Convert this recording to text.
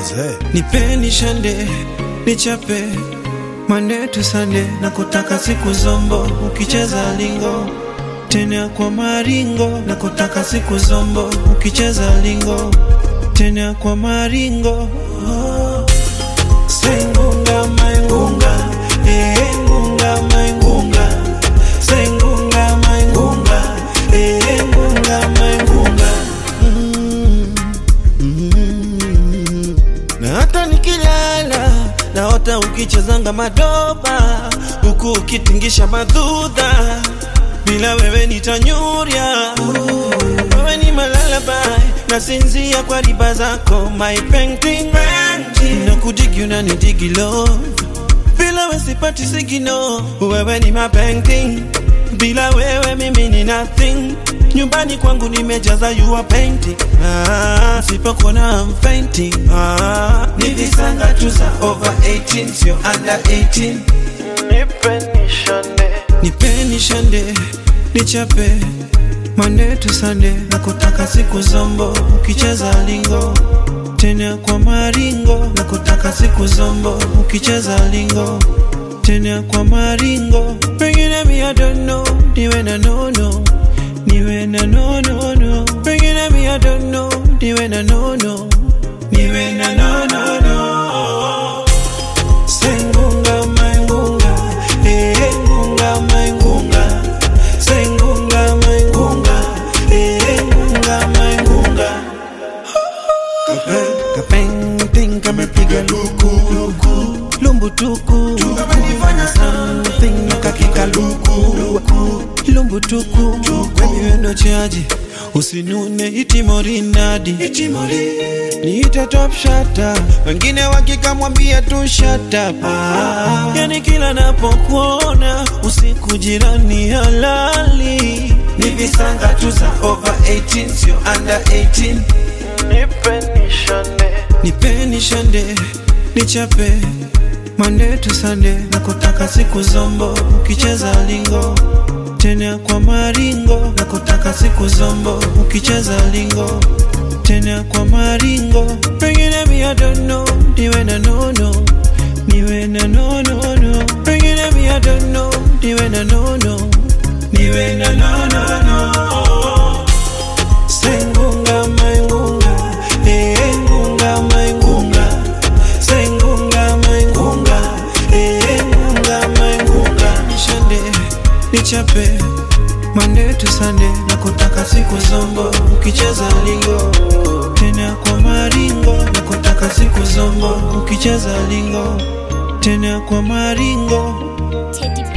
nipeni shande nichape Monday to Sunday na kutaka siku zombo ukicheza lingo tena kwa maringo na kutaka siku zombo ukicheza lingo tena kwa maringo oh. Sengunga maingunga eh ngunga maingunga Sengunga maingunga eh ngunga maingunga mm. Mm. Na hata nikilala naota ukichezanga madoba huku ukitingisha madhudha bila wewe nitanyurya wewe ni malalabai nasinzia kwa riba zako my painting na kudigi unanidigi love bila wewe sipati sigino wewe ni my painting bila wewe mimi ni nothing nyumbani kwangu nimejaza you are painting ah, sipokuona I'm fainting ah, ni visanga tu za over 18 sio under 18 nipeni shande nipeni shande nichape Monday to Sunday na kutaka siku zombo ukicheza lingo tena kwa maringo na kutaka siku zombo ukicheza lingo tena kwa maringo pengine mi I don't know niwe na nono niwe na nono no pengine mi I don't know niwe na nono niwe na nono no sengunga maingunga eh ngunga maingunga sengunga maingunga eh ngunga maingunga kapenting kamepiga luku luku lumbutuku kufanya something nakakika luku lumbutuku baby wendo chaji usinune itimorinadi niite top shata wengine wakikamwambia tu shut up ah, yani kila napokuona usiku jirani halali ni visanga tu za over 18 sio under 18 nipeni shande nipeni shande nichape Monday to Sunday na kutaka siku zombo ukicheza lingo tena kwa maringo na kutaka siku zombo ukicheza lingo tena kwa maringo pengine mi I don't know niwe na nono niwe na nono no pengine mi I don't know niwe na nono niwe na nono no sengunga maingunga eh ngunga maingunga sengunga maingunga eh ngunga maingunga nishande nichape Monday to Sunday na kutaka siku zombo ukicheza lingo tena kwa maringo na kutaka siku zombo ukicheza lingo tena kwa maringo Teddy